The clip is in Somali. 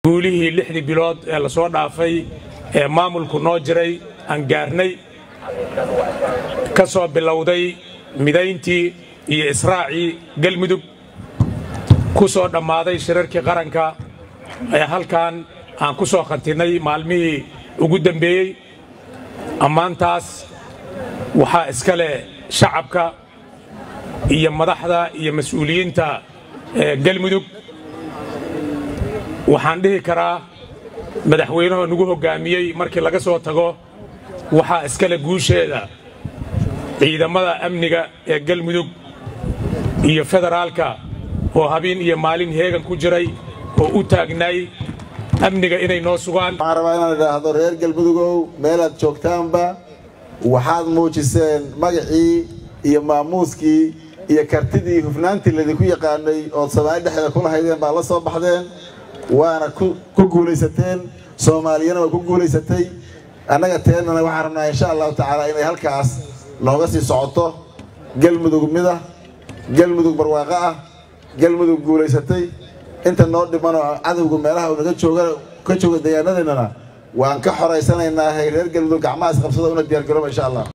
guulihii lixdii bilood ee la soo dhaafay ee maamulku noo jiray aan gaarnay ka soo bilowday midayntii iyo israacii galmudug ku soo dhammaaday shirarkii qaranka ee halkan aan ku soo khantinnay maalmihii ugu dembeeyey ammaantaas waxaa iska leh shacabka iyo madaxda iyo mas-uuliyiinta ee galmudug waxaan dhihi karaa madaxweynahoo nagu hoggaamiyey markii laga soo tago waxaa iskale guusheeda ciidamada amniga ee galmudug iyo federaalka oo habeen iyo maalin heegan ku jiray oo u taagnaay amniga inay noo sugaan waxaan rabaa inaan idhaahdo reer galmudugow meelaad joogtaanba waxaad muujiseen magacii iyo maamuuskii iyo kartidii hufnaantii laydinku yaqaanay ood soomaali dhexdeeda ku lahaydeen baad la soo baxdeen waana ku guulaysateen soomaaliyana waa ku guulaysatay annaga teennana waxaan rabnaa insha allahu tacaala inay halkaas nooga sii socoto galmudug mida galmudug barwaaqo ah galmudug guulaysatay inta noo dhimanoo cadowga meelaha uu naga jooga ka jooga deegaanadeennana waan ka xoraysanaynaa reer galmudug gacmahaas qabsada una diyaargarooba insha allah